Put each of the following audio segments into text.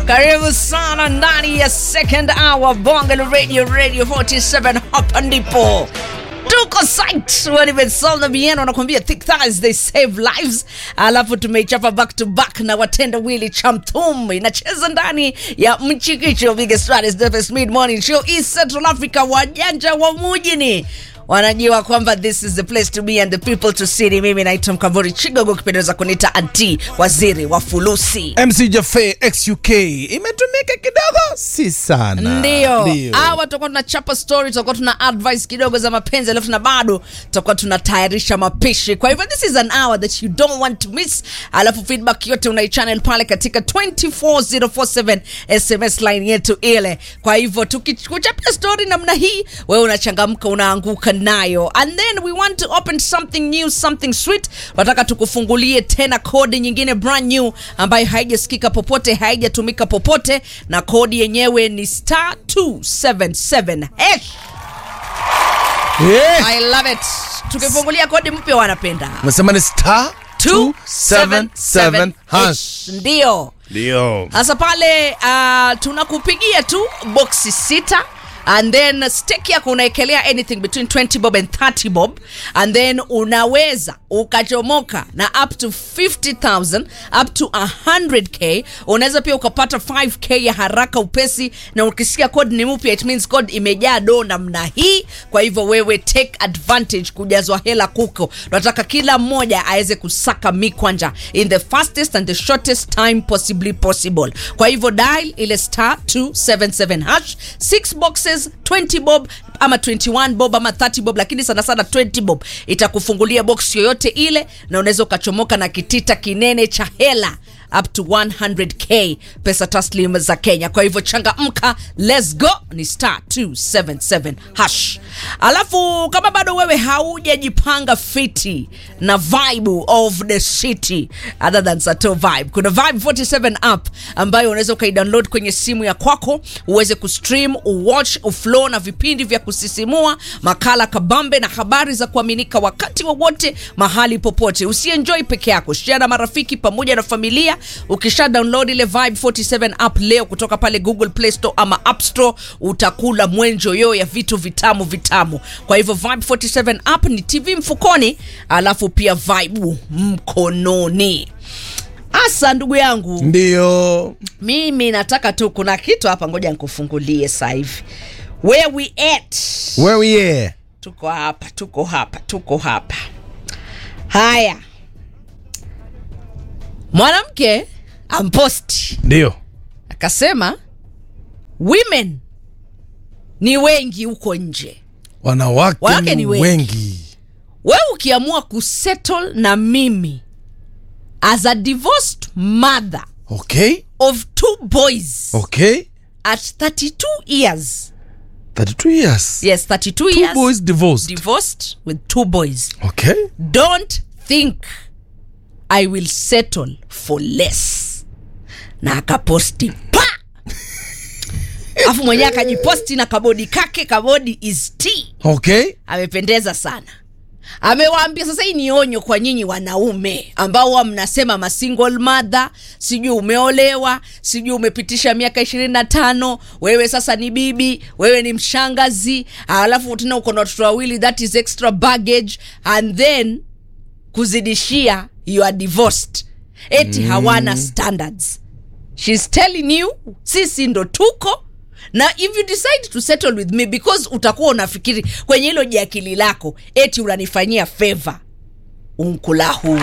Karibu sana ndani ya second hour Bonga la Radio Radio 47 hapa ndipo tuko site wanimesolna bien wanakuambia thick thighs they save lives alafu tumeichapa back to back na watenda wili chamtum inacheza ndani ya mchikicho biggest Fridays, the best mid morning show east central africa wajanja wa mujini wanajua kwamba this is the place to be and the people to see mimi naitwa mkambori chigogo kipendeza kunita anti waziri wa fulusi mc jafe xuk imetumika kidogo si sana ndio hawa tutakuwa tunachapa story tutakuwa tuna advice kidogo za mapenzi alafu na bado tutakuwa tunatayarisha mapishi kwa hivyo this is an hour that you don't want to miss alafu feedback yote unaichannel pale katika 24047 sms line yetu ile kwa hivyo tukikuchapia story namna hii wewe unachangamka unaanguka nayo and then we want to open something new something sweet nataka tukufungulie tena kodi nyingine brand new ambayo haijasikika popote haijatumika popote na kodi yenyewe ni star 277 hash Eh, i love it tukifungulia kodi mpya wanapenda umesema ni star 277 hash ndio ndio sasa pale uh, tunakupigia tu boksi sita and then stake yako unaekelea anything between 20 bob and 30 bob and then unaweza ukachomoka na up to 50000 up to 100k unaweza pia ukapata 5k ya haraka upesi na ukisikia code ni mpya it means code imejaa do namna hii kwa hivyo wewe take advantage kujazwa hela kuko tunataka kila mmoja aweze kusaka mikwanja in the fastest and the shortest time possibly possible kwa hivyo dial ile star 277 hash 6 boxes 20 bob ama 21 bob ama 30 bob lakini sana sana 20 bob itakufungulia box yoyote ile na unaweza ukachomoka na kitita kinene cha hela up to 100k pesa taslim za kenya kwa hivyo changamka let's go ni star 277 hash alafu kama bado wewe haujajipanga fiti na vibe of the city other than sato vibe kuna vibe 47 app ambayo unaweza ukaidownload kwenye simu ya kwako uweze kustream uwatch uflow na vipindi vya kusisimua makala kabambe na habari za kuaminika wakati wowote mahali popote usienjoy peke yako share na marafiki pamoja na familia ukisha download ile vibe 47 app leo kutoka pale google play store ama app store utakula mwenjo yo ya vitu vitamu vitamu kwa hivyo vibe 47 app ni tv mfukoni alafu pia vibe mkononi asa ndugu yangu ndio mimi nataka tu kuna kitu hapa ngoja nikufungulie sasa hivi where we at where we are tuko hapa tuko hapa tuko hapa haya mwanamke amposti ndio akasema women ni wengi huko nje wanawake, Wanawake ni ni wengi. wengi wewe ukiamua kusettle na mimi as a divorced mother okay of two boys okay at 32 years 32 years yes 32 two years boys divorced divorced with two boys okay don't think i will settle for less na akaposti pa afu mwenyewe akajiposti na kabodi kake kabodi is t okay amependeza sana amewaambia sasa hii ni onyo kwa nyinyi wanaume ambao huwa mnasema masingle mother sijui umeolewa sijui umepitisha miaka ishirini na tano wewe sasa ni bibi wewe ni mshangazi alafu tena uko na watoto wawili that is extra baggage and then kuzidishia you are divorced eti mm. hawana standards shes telling you sisi ndo tuko na if you decide to settle with me because utakuwa unafikiri kwenye hilo jiakili lako eti unanifanyia favor unkula huu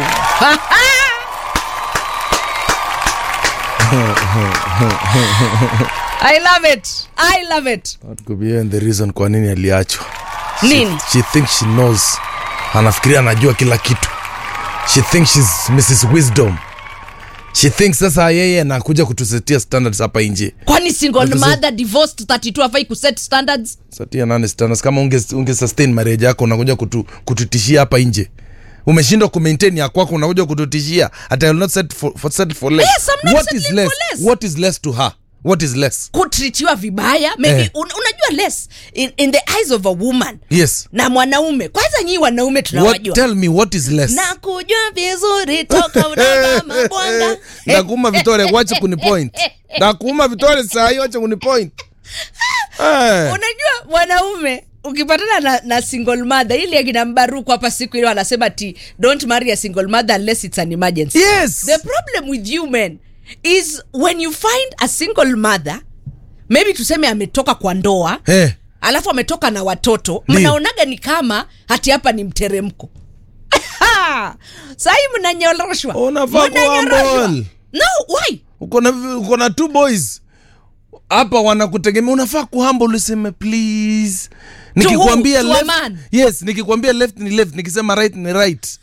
i love it i love it That could be even the reason kwa nini aliachwa Nini? she, she thinks she knows anafikiria anajua kila kitu she thinks she's mrs wisdom she thinks sasa yeye anakuja kutusetia standards hapa nje kwani single What is mother divorced 32 afai kuset standards satia nane standards kama unge, unge sustain marriage yako unakuja kutu, kututishia hapa nje umeshindwa kumaintain ya kwako unakuja kututishia at I will not set for, for, settle for less. Yes, I'm not what is settling less? for less. what is less to her what is less kutritiwa vibaya maybe Eh. un, unajua less in, in the eyes of a woman yes na mwanaume kwanza nyii wanaume what, tunawajua tell me what is less na kujua vizuri toka unavaa mabwanga nakuma vitore wache kuni point takuuma vitole saa hiyo acha kunipoint Eh. unajua mwanaume ukipatana na, na single mother ili akina mbaruku hapa siku ile wanasema ti don't marry a single mother unless it's an emergency yes the problem with you men is when you find a single mother maybe tuseme ametoka kwa ndoa Eh. alafu ametoka na watoto Ndio. mnaonaga ni kama hati hapa ni mteremko sahii mnanyoroshwa Unafaa Mnanyoroshwa. kuhumble. no why uko na uko na two boys hapa wanakutegemea unafaa kuhamba uliseme please nikikwambia who? To a left, man? yes nikikwambia left ni left nikisema right ni right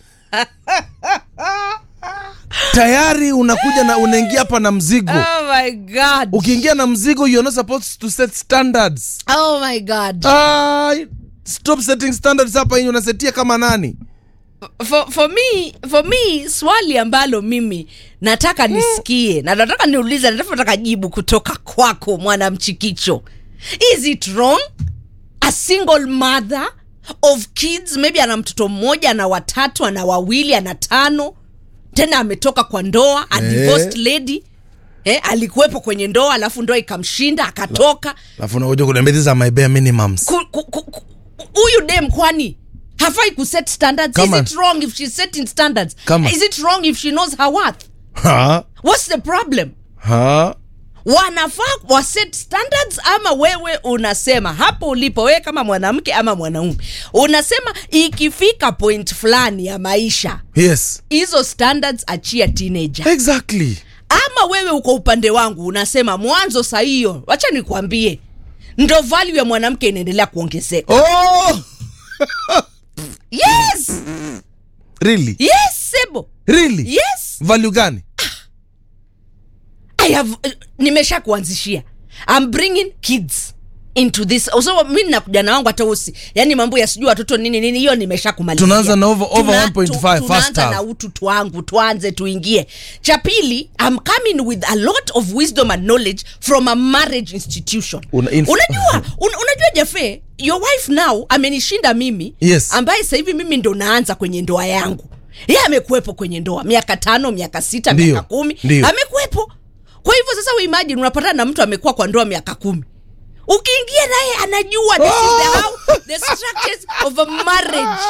tayari unakuja na unaingia hapa na mzigo oh my god ukiingia na mzigo you're not supposed to set standards oh my god ah, stop setting standards hapa yenye unasetia kama nani for, for me for me swali ambalo mimi nataka nisikie na nataka niulize nataka nataka jibu kutoka kwako mwanamchikicho is it wrong a single mother of kids maybe ana mtoto mmoja ana watatu ana wawili ana tano tena ametoka kwa ndoa a Eh. divorced lady eh, alikuwepo kwenye ndoa alafu ndoa ikamshinda akatoka alafu unakuja kuniambia these are my bare minimums Ku- ku- ku- ku- huyu dem kwani hafai kuset standards Come is on. it wrong if she's setting standards Come on. is it wrong if she knows her worth ha what's the problem ha wanafaa waset standards ama wewe unasema hapo ulipo wewe kama mwanamke ama mwanaume unasema ikifika point fulani ya maisha yes hizo standards achia teenager exactly ama wewe uko upande wangu unasema mwanzo saa hiyo wacha nikwambie ndo value ya mwanamke inaendelea kuongezeka oh yes really yes sebo really yes value gani i have uh, nimesha kuanzishia i'm bringing kids into this so mi na kijana wangu hata usi yani mambo ya sijui watoto nini nini hiyo nimesha kumalizia Tunaanza na over- over 1.5 tu- first tunaanza half. na utu twangu tuanze tuingie cha pili i'm coming with a lot of wisdom and knowledge from a marriage institution Una- inf- unajua un, unajua jafe your wife now amenishinda mimi Yes. ambaye sasa hivi mimi ndo naanza kwenye ndoa yangu ye amekuwepo kwenye ndoa miaka tano miaka sita Ndio, miaka kumi ndio. amekuwepo kwa hivyo sasa uimagine unapatana na mtu amekuwa kwa ndoa miaka kumi ukiingia naye anajua this is the how the structures of a marriage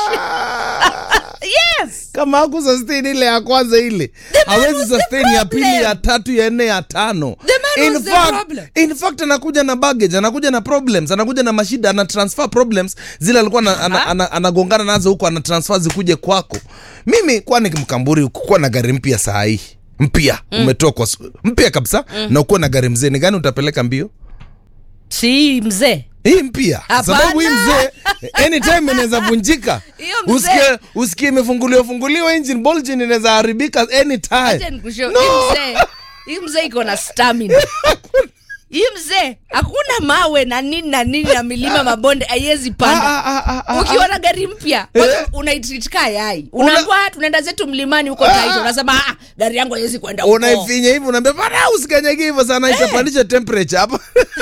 yes kama haku sustain ile ya kwanza ile man hawezi was the sustain ya pili problem. ya tatu ya nne ya tano The man in was the fact, problem. in fact anakuja na baggage anakuja na problems anakuja na mashida ana transfer problems zile alikuwa ana- ana- ana- anagongana nazo huko ana transfer zikuje kwako mimi kwani mkamburi kukuwa na gari mpya saa hii mpya mm. umetoa kwa su- mpya kabisa mm. na ukuwa na gari mzee ni gani utapeleka mbio si mzee hii mpya Hapana. sababu hii mzee anytime inaweza vunjika Hiyo mzee. usikie usikie imefunguliwa funguliwa engine bolgin inaweza haribika Acha anytime nikushow No. hii mzee hii mzee iko na stamina hii mzee hakuna mawe na nini na nini na milima mabonde haiwezi panda Ah, ah, ah, ah, ah. ukiona gari mpya kwanza unaitreat yai unaambia tunaenda zetu mlimani huko taito unasema ah, gari yangu haiwezi kwenda huko unaifinya hivi unaambia pana usikanyage hivyo sana itapandisha temperature hapa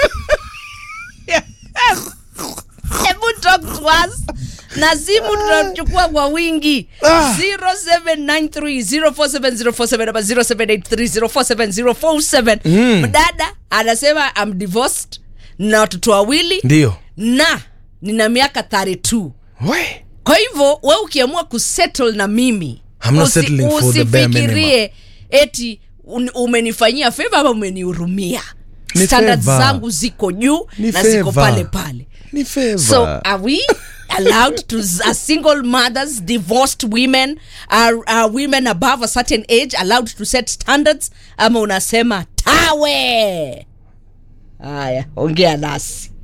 hebu talk to us na simu tunachukua kwa wingi Ah. 0793047047 ama 0783047047 mdada anasema am divorced na watoto wawili ndio na nina miaka 32 we kwa hivyo we ukiamua kusettle na mimi I'm not settling for the bare usifikirie eti un- umenifanyia feva ama umenihurumia Ni standards favor. zangu ziko juu Ni na ziko favor. pale pale ni favor so are we allowed to as single mothers divorced women are, are women above a certain age allowed to set standards ama unasema tawe haya ongea nasi